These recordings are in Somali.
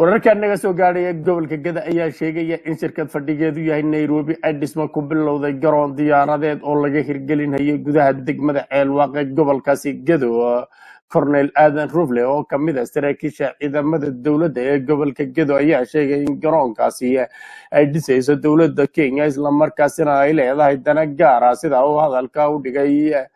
wararka naga soo gaadhaya gobolka gada ayaa sheegaya in shirkad fadhigeedu yahay nairobi ay dhismo ku bilowday garoon diyaaradeed oo laga hirgelinayay gudaha degmada ceelwaaqe gobolkaasi gado cornel aadan rufle oo ka mid a saraakiisha ciidamada dowladda ee gobolka gedo ayaa sheegay in garoonkaasi ay dhisayso dowladda kenya islamarkaasina ay leedahay dana gaara sida uu hadalka u dhigay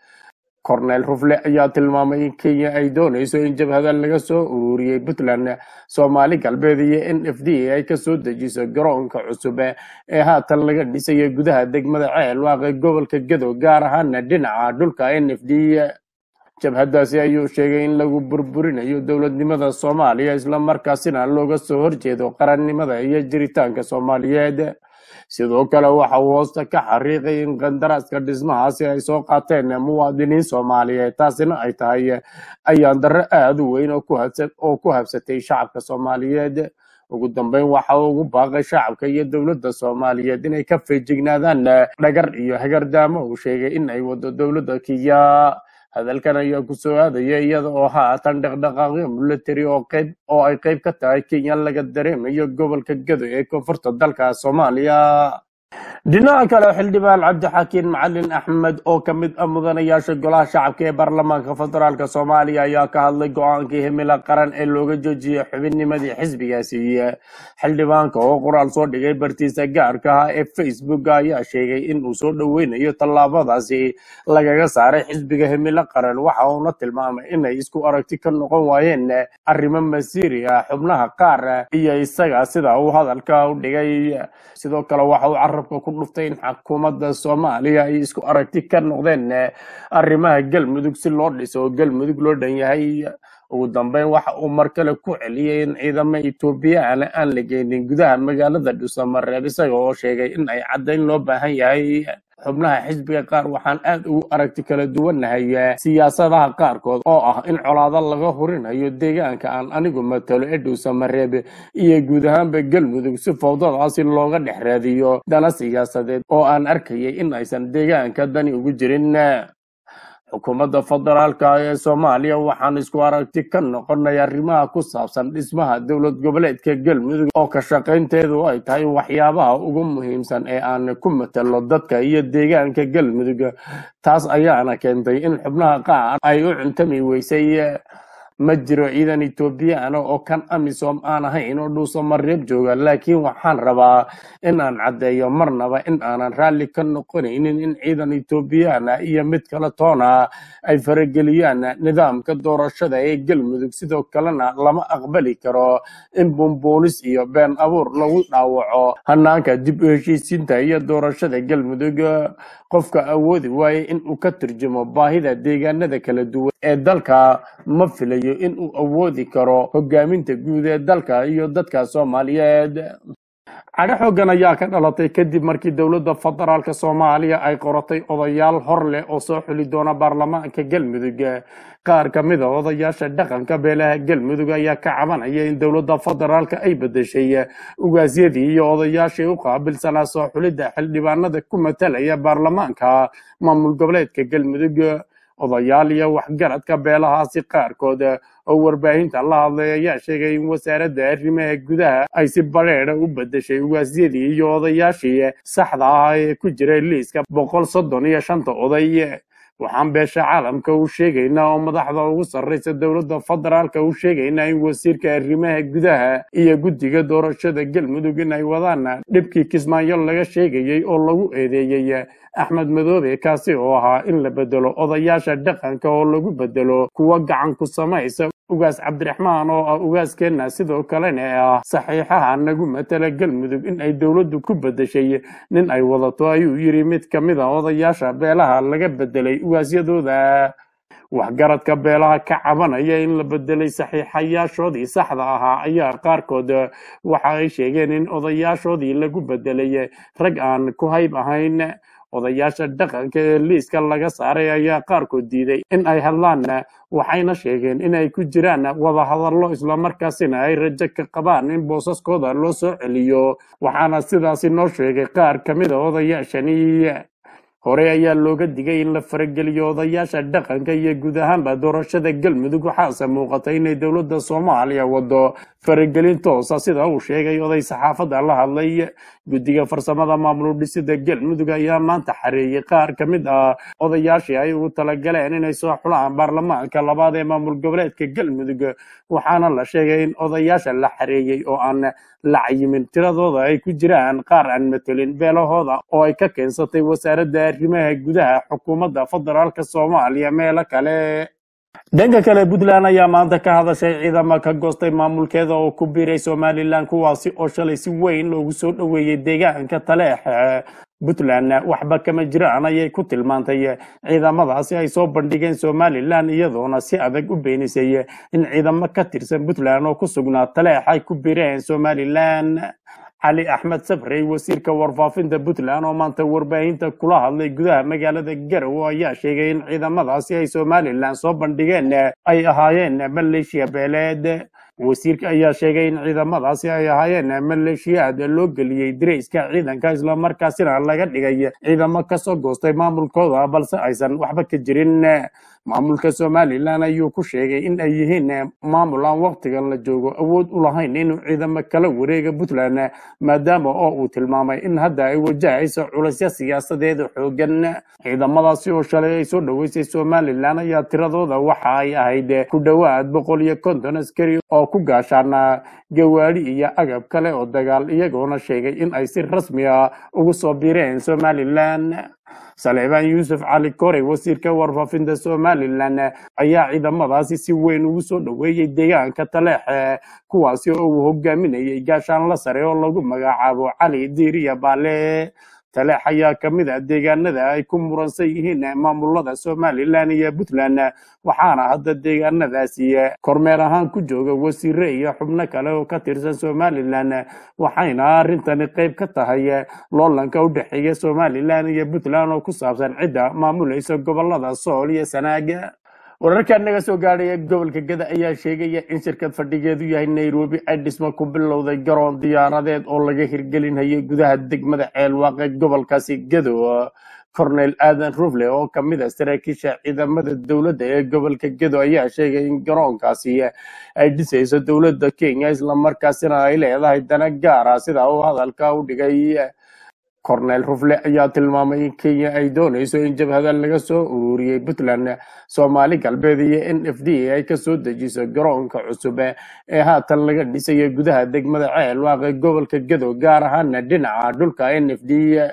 cornel rufle ayaa tilmaamay in kenya ay doonayso in jabhada laga soo ururiyey puntland soomaali galbeed iyo n f d ay kasoo dejiso garoonka cusub ee haatan laga dhisayo gudaha degmada ceelwaaqe gobolka gedo gaar ahaana dhinaca dhulka n f d jabhadaasi ayuu sheegay in lagu burburinayo dowladnimada soomaaliya islamarkaasina looga soo horjeedo qarannimada iyo jiritaanka soomaaliyeed sidoo kale waxa uu hoosta ka xariiqay in qandaraaska dhismahaasi ay soo qaateen muwaadiniin soomaaliyeed taasina ay tahay ayaan darro aada u weyn oo ku habsa- oo ku habsatay shacabka soomaaliyeed ugu dambeyn waxa uu ugu baaqay shacabka iyo dowladda soomaaliyeed inay ka feejignaadaan dhagar iyo hagardaamo uu sheegay in ay wado dowladda kiya hadalkan ayaa ku soo aadaya iyada oo haatan dhaqdhaqaaqyo military oo qayb oo ay qayb ka tahay kenya laga dareemayo gobolka gado ee koonfurta dalka soomaaliya dhinaca kale xildhibaan cabdixakiin macalin axmed oo ka mid ah mudanayaasha golaha shacabka ee baarlamaanka federaalk soomaaliya ayaa ka hadlay go-aankii himilo qaran ee looga joojiyey xubinnimadii xisbigaasi xildhibaanka oo qoraal soo dhigay bartiisa gaarka ah ee facebook ayaa sheegay in uu soo dhoweynayo tallaabadaasi lagaga saaray xisbiga himilo qaran waxa uuna tilmaamay inay isku aragti ka noqon waayeen arrimo masiiri ah xubnaha qaar iyo isaga sida uu hadalka u dhigay sidoo kale waxa uu carabka ku dhuftay in xukuumadda soomaaliya ay isku aragti ka noqdeen arrimaha galmudug si loo dhiso oo galmudug loo dhan yahay ugu dambeyn waxa uu mar kale ku celiyey in ciidamo etoobiyaan aan la geynin gudaha magaalada dhuusamareeb isaga oo sheegay in ay caddayn loo baahan yahay xubnaha xisbiga qaar waxaan aad ugu aragti kala duwannahay siyaasadaha qaarkood oo ah in colaado laga hurinayo deegaanka aan anigu matalo ee dhuusamareeb iyo guud ahaanba galmudug si fowdadaasi looga dhex raadiyo dana siyaasadeed oo aan arkayay in aysan deegaanka dani ugu jirin xukuumadda federaalka ee soomaaliya waxaan isku aragti ka noqonay arrimaha ku saabsan dhismaha dowlad goboleedka galmudug oo ka shaqaynteedu ay tahay waxyaabaha ugu muhiimsan ee aan ku matalo dadka iyo deegaanka galmudug taas ayaana keentay in xubnaha qaar ay u cuntami weysay ma jiro ciidan etoobiyaan oo kan amisom aan ahayn oo dhuusamareeb jooga laakiin waxaan rabaa in aan caddeeyo marnaba in aanan raalli ka noqonaynin in ciidan etoobiyaan iyo mid kale toona ay farageliyaan nidaamka doorashada ee galmudug sidoo kalena lama aqbali karo in bumbuunis iyo been abuur lagu dhaawaco hanaanka dib u heshiisiinta iyo doorashada galmudug qofka awoodi waaye in uu ka turjumo baahida deegaanada kala duwan ee dalka ma filayo in uu awoodi karo hogaaminta guud ee dalka iyo dadka soomaaliyeed cadho xoogan ayaa ka dhalatay kadib markii dowladda federaalk soomaaliya ay qoratay odayaal hor leh oo soo xuli doona baarlamaanka galmudug qaar ka mid a odayaasha dhaqanka beelaha galmudug ayaa ka cabanaya in dowladda federaalk ay bedeshay ugaasyadii iyo odayaashii u qaabilsanaa soo xulidda xildhibaanada ku matalaya baarlamaanka maamul goboleedka galmudug odayaal iyo waxgaradka beelahaasi qaarkood oo warbaahinta la hadlay ayaa sheegay in wasaaradda arrimaha gudaha ay si badheedha u bedeshay ugaasyadii iyo odayaashii saxda ah ee ku jiray liiska boqol soddon iyo shanta oday waxaan beesha caalamka u sheegaynaa oo madaxda ugu sarreysa dowladda federaalka u sheegaynaa in wasiirka arrimaha gudaha iyo guddiga doorashada galmudug in ay wadaan dhibkii kismaayo laga sheegayey oo lagu eedeeyey axmed madoobe kaasi oo ahaa in la bedelo odayaasha dhaqanka oo lagu bedelo kuwa gacan ku samaysa ugaas cabdiraxmaan oo ah ugaaskeenna sidoo kalena ah saxiixaha nagu matala galmudug in ay dowladdu ku bedeshay nin ay wadato ayuu yidhi mid ka mid a odayaasha beelaha laga bedelay ugaasyadooda waxgaradka beelaha ka cabanaya in la bedelay saxiixayaashoodii saxda ahaa ayaa qaarkood waxa ay sheegeen in odayaashoodii lagu bedelay rag aan ku hayb ahayn odayaasha dhaqanka ee liiska laga saaray ayaa qaarkood diiday in ay hadlaan waxayna sheegeen inay ku jiraan wadahadallo islamarkaasina ay rajo ka qabaan in boosaskooda loo soo celiyo waxaana sidaasi noo sheegay qaar ka mid a odayaashani hore ayaa looga digay in la farageliyo odayaasha dhaqanka iyo guud ahaanba doorashada galmudug waxaase muuqatay inay dowladda soomaaliya wado faragelin toosa sida uu sheegay oday saxaafadda la hadlay guddiga farsamada maamul dhisida galmudug ayaa maanta xareeyey qaar ka mid ah odayaashii ay ugu talagaleen inay soo xulaan baarlamaanka labaad ee maamul goboleedka galmudug waxaana la sheegay in odayaasha la xareeyey oo aan la cayimin tiradooda ay ku jiraan qaar aan matelin beelahooda oo ay ka keensatay wasaaradda arrimaha gudaha xukuumadda federaalka soomaaliya meelo kale dhanka kale puntland ayaa maanta ka hadashay ciidamo ka goostay maamulkeeda oo ku biiray somalilan kuwaasi oo shalay si weyn loogu soo dhoweeyey deegaanka taleex puntland waxba kama jiraan ayay ku tilmaantay ciidamadaasi ay soo bandhigeen somalilan iyadoona si adag u beenisay in ciidamo ka tirsan puntland oo ku sugnaa taleex ay ku biireen somalilan cali axmed sabrey wasiirka warfaafinta puntland oo maanta warbaahinta kula hadlay gudaha magaalada garowe ayaa sheegay in ciidamadaasi ay somalilan soo bandhigeen ay ahaayeen maleeshiya beeleed wasiirka ayaa sheegay in ciidamadaasi ay ahaayeen maleeshiyaad loo geliyey dirayska ciidanka islamarkaasina laga dhigay ciidamo kasoo goostay maamulkooda balse aysan waxba ka jirin maamulka somalilan ayuu ku sheegay in ay yihiin maamul aan waktigan la joogo awood u lahayn inuu ciidamo kala wareega puntland maadaama oo uu tilmaamay in hadda ay wajahayso culasyo siyaasadeed xoogan ciidamadaasi oo shalay ay soo dhoweysay somalilan ayaa tiradooda waxa ay ahayd ku dhowaad boqol iyo konton askari oo ku gaashaana gawaadhi iyo agab kale oo dagaal iyagoona sheegay in ay si rasmi ah ugu soo biireen somalilan saleebaan yuusuf cali korey wasiirka warfaafinta somalilan ayaa ciidamadaasi si weyn ugu soo dhoweeyey deegaanka taleexe kuwaasi oo uu hogaaminayay gaashaanla sare oo lagu magacaabo cali diiriya baale taleex ayaa ka mid ah deegaanada ay ku muransan yihiin maamulada somalilan iyo puntland waxaana hadda deegaanadaasi kormeer ahaan ku jooga wasiire iyo xubno kale oo ka tirsan somalilan waxayna arrintani qayb ka tahay loolanka u dhexeeya somalilan iyo puntland oo ku saabsan cidda maamulaysa gobolada sool iyo sanaaga wararka naga soo gaadhaya gobolka gada ayaa sheegaya in shirkad fadhigeedu yahay nairobi ay dhismo ku bilowday garoon diyaaradeed oo laga hirgelinayay gudaha degmada ceelwaaqe gobolkaasi gado cornel aadan rufle oo ka mid a saraakiisha ciidamada dowladda ee gobolka gedo ayaa sheegay in garoonkaasi ay dhisayso dowladda kenya islamarkaasina ay leedahay dana gaara sida uu hadalka u dhigay cornel rufle ayaa tilmaamay in kenya ay doonayso in jabhada laga soo ururiyey puntland soomaali galbeed iyo n f d ay kasoo dejiso garoonka cusub ee haatan laga dhisayo gudaha degmada ceelwaaqe gobolka gedo gaar ahaana dhinaca dhulka n f d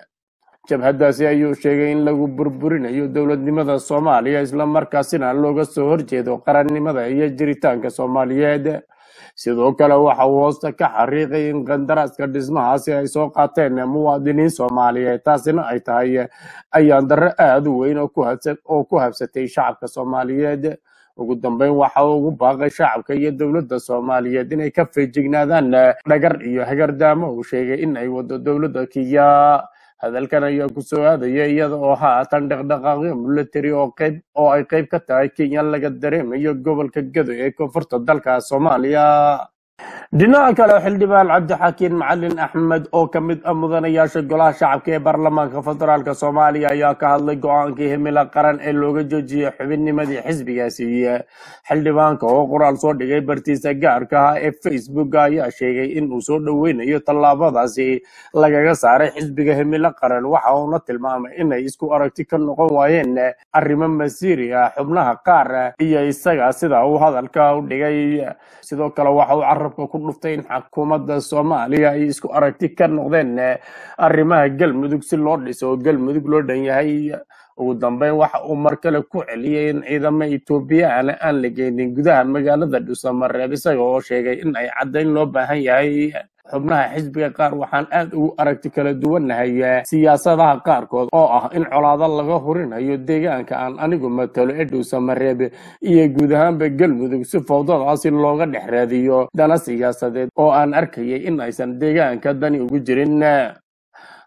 jabhadaasi ayuu sheegay in lagu burburinayo dowladnimada soomaaliya islamarkaasina looga soo horjeedo qarannimada iyo jiritaanka soomaaliyeed sidoo kale waxa uu hoosta ka xariiqay in qandaraaska dhismahaasi ay soo qaateen muwaadiniin soomaaliyeed taasina ay tahay ayaan darro aada u weyn oo ku habsa- oo ku habsatay shacabka soomaaliyeed ugu dambeyn waxa uu ugu baaqay shacabka iyo dowladda soomaaliyeed inay ka feejignaadaan dhagar iyo hagardaamo uu sheegay in ay wado dowladda kiya hadalkan ayaa ku soo aadaya iyada oo haatan dhaqdhaqaaqyo military oo qayb oo ay qayb ka tahay kenya laga dareemayo gobolka gado ee koonfurta dalka soomaaliya dhinaca kale xildhibaan cabdixakiin macalin axmed oo ka mid ah mudanayaasha golaha shacabka ee baarlamaanka federaalk soomaaliya ayaa ka hadlay go-aankii himilo qaran ee looga joojiyey xubinnimadii xisbigaasi xildhibaanka oo qoraal soo dhigay bartiisa gaarka ah ee facebook ayaa sheegay in uu soo dhoweynayo tallaabadaasi lagaga saaray xisbiga himilo qaran waxa uuna tilmaamay inay isku aragti ka noqon waayeen arrimo masiiri ah xubnaha qaar iyo isaga sida uu hadalka u dhigay sidoo kale waxa uu carabka ku dhuftay in xukuumadda soomaaliya ay isku aragti ka noqdeen arrimaha galmudug si loo dhiso oo galmudug loo dhan yahay ugu dambeyn waxa uu mar kale ku celiyey in ciidamo etoobiyaan aan la geynin gudaha magaalada dhuusamareeb isaga oo sheegay in ay caddayn loo baahan yahay xubnaha xisbiga qaar waxaan aad ugu aragti kala duwannahay siyaasadaha qaarkood oo ah in colaado laga hurinayo deegaanka aan anigu matalo ee dhuusamareeb iyo guud ahaanba galmudug si fowdadaasi looga dhex raadiyo dana siyaasadeed oo aan arkayay in aysan deegaanka dani ugu jirin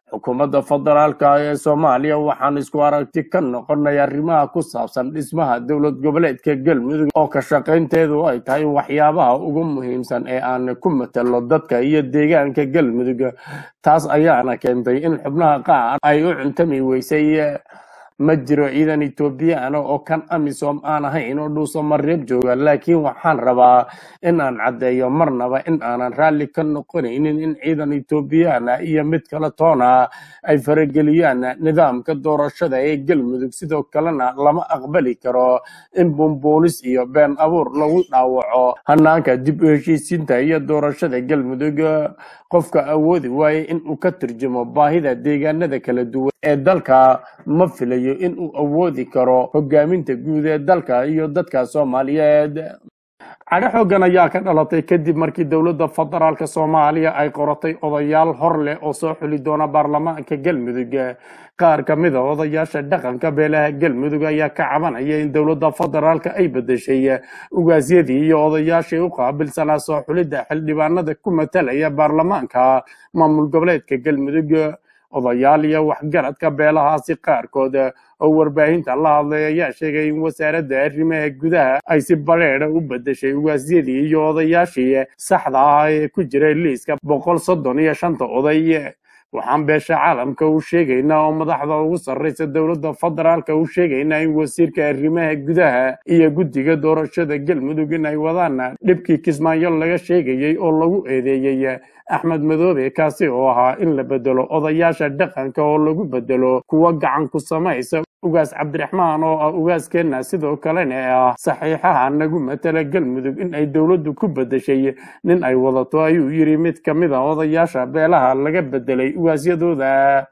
xukuumadda federaalka ee soomaaliya waxaan isku aragti ka noqonay arrimaha ku saabsan dhismaha dowlad goboleedka galmudug oo ka shaqaynteedu ay tahay waxyaabaha ugu muhiimsan ee aan ku matalo dadka iyo deegaanka galmudug taas ayaana keentay in xubnaha qaar ay u cuntami weysay ma jiro ciidan etoobiyaan oo kan amisom aan ahayn oo dhuusamareeb jooga laakiin waxaan rabaa in aan caddeeyo marnaba in aanan raalli ka noqonaynin in ciidan etoobiyaan iyo mid kale toona ay farageliyaan nidaamka doorashada ee galmudug sidoo kalena lama aqbali karo in bumbuunis iyo been abuur lagu dhaawaco hanaanka dib u heshiisiinta iyo doorashada galmudug qofka awoodi waaye in uu ka turjumo baahida deegaanada kala duwan ee dalka ma filayo in uu awoodi karo hogaaminta guud ee dalka iyo dadka soomaaliyeed cadho xoogan ayaa ka dhalatay kadib markii dowladda federaalka soomaaliya ay qoratay odayaal hor leh oo soo xuli doona baarlamaanka galmudug qaar ka mid a odayaasha dhaqanka beelaha galmudug ayaa ka cabanaya in dowladda federaalka ay bedeshay ugaasyadii iyo odayaashii u qaabilsanaa soo xulidda xildhibaanada ku matalaya baarlamaanka maamul goboleedka galmudug odayaal iyo waxgaradka beelahaasi qaarkood oo warbaahinta la hadlay ayaa sheegay in wasaaradda arrimaha gudaha ay si bareedha u bedeshay ugaasyadii iyo odayaashii saxda ah ee ku jiray liiska boqol soddon iyo shanta oday waxaan beesha caalamka u sheegaynaa oo madaxda ugu sarraysa dowladda federaalka u sheegaynaa in wasiirka arrimaha gudaha iyo guddiga doorashada galmudug in ay wadaan dhibkii kismaayo laga sheegayey oo lagu eedeeyey axmed madoobe kaasi oo ahaa in la bedelo odayaasha dhaqanka oo lagu bedelo kuwa gacan ku samaysa ugaas cabdiraxmaan oo ah ugaaskeenna sidoo kalena ah saxiixaha nagu matala galmudug in ay dowladdu ku bedeshay nin ay wadato ayuu yidhi mid ka mid a odayaasha beelaha laga bedelay ugaasyadooda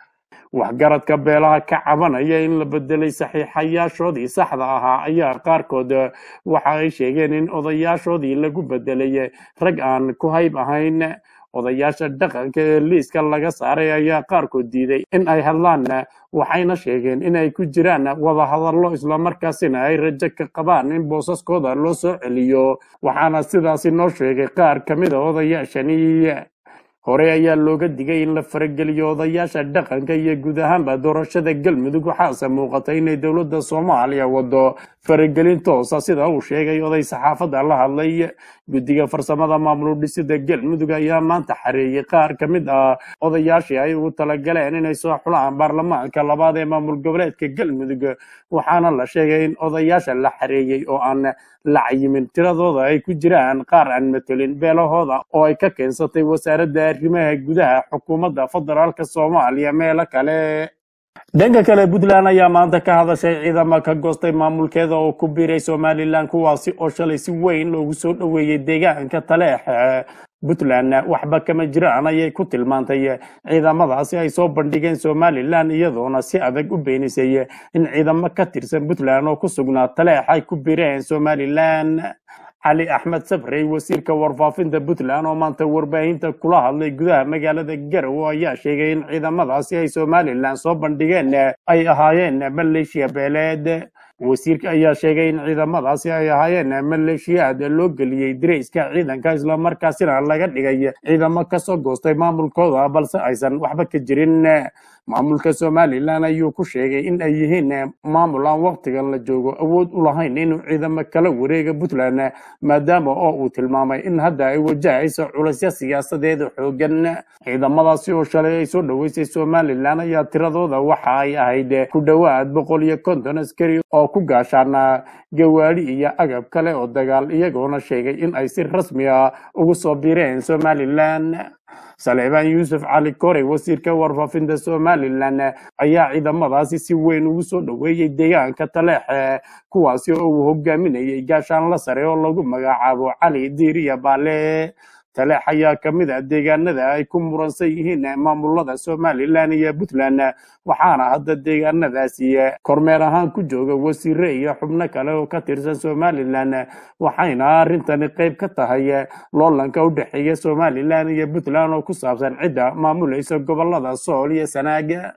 waxgaradka beelaha ka cabanaya in la bedelay saxiixayaashoodii saxda ahaa ayaa qaarkood waxa ay sheegeen in odayaashoodii lagu bedelay rag aan ku hayb ahayn odayaasha dhaqanka ee liiska laga saaray ayaa qaarkood diiday in ay hadlaan waxayna sheegeen in ay ku jiraan wadahadallo islamarkaasina ay rajo ka qabaan in boosaskooda loo soo celiyo waxaana sidaasi noo sheegay qaar ka mid a odayaashani hore ayaa looga digay in la farageliyo odayaasha dhaqanka iyo guud ahaanba doorashada galmudug waxaase muuqatay inay dowladda soomaaliya wado faragelin toosa sida uu sheegay oday saxaafadda la hadlay guddiga farsamada maamul dhisida galmudug ayaa maanta xareeyey qaar ka mid ah odayaashii ay ugu talagaleen inay soo xulaan baarlamaanka labaad ee maamul goboleedka galmudug waxaana la sheegay in odayaasha la xareeyey oo aan la cayimin tiradooda ay ku jiraan qaar aan matelin beelahooda oo ay ka keensatay wasaaradda arrimaha gudaha xukuumadda federaalka soomaaliya meelo kale dhanka kale puntland ayaa maanta ka hadashay ciidamo ka goostay maamulkeeda oo ku biiray somalilan kuwaasi oo shalay si weyn loogu soo dhoweeyey deegaanka taleex puntland waxba kama jiraan ayay ku tilmaantay ciidamadaasi ay soo bandhigeen somalilan iyadoona si adag u beenisay in ciidamo ka tirsan puntland oo ku sugnaa taleex ay ku biireen somalilan cali axmed sabrey wasiirka warfaafinta puntland oo maanta warbaahinta kula hadlay gudaha magaalada garowe ayaa sheegay in ciidamadaasi ay somalilan soo bandhigeen ay ahaayeen maleeshiya beeleed wasiirka ayaa sheegay in ciidamadaasi ay ahaayeen maleeshiyaad loo geliyey dirayska ciidanka islamarkaasina laga dhigay ciidamo kasoo goostay maamulkooda balse aysan waxba ka jirin maamulka somalilan ayuu ku sheegay in ay yihiin maamul aan waktigan la joogo awood u lahayn inuu ciidamo kala wareega puntland maadaama oo uu tilmaamay in hadda ay wajahayso culasyo siyaasadeed xoogan ciidamadaasi oo shalay ay soo dhoweysay somalilan ayaa tiradooda waxa ay ahayd ku dhowaad boqol iyo konton askari oo ku gaashaana gawaadhi iyo agab kale oo dagaal iyagoona sheegay in ay si rasmi ah ugu soo biireen somalilan saleebaan yuusuf cali korey wasiirka warfaafinta somalilan ayaa ciidamadaasi si weyn ugu soo dhoweeyey deegaanka taleexe kuwaasi oo uu hogaaminayay gaashaanla sare oo lagu magacaabo cali diiriya baale taleex ayaa ka mid ah deegaanada ay ku muransan yihiin maamulada somalilan iyo puntland waxaana hadda deegaanadaasi kormeer ahaan ku jooga wasiire iyo xubno kale oo ka tirsan somalilan waxayna arrintani qayb ka tahay loolanka u dhexeeya somalilan iyo puntland oo ku saabsan cidda maamulaysa gobolada sool iyo sanaaga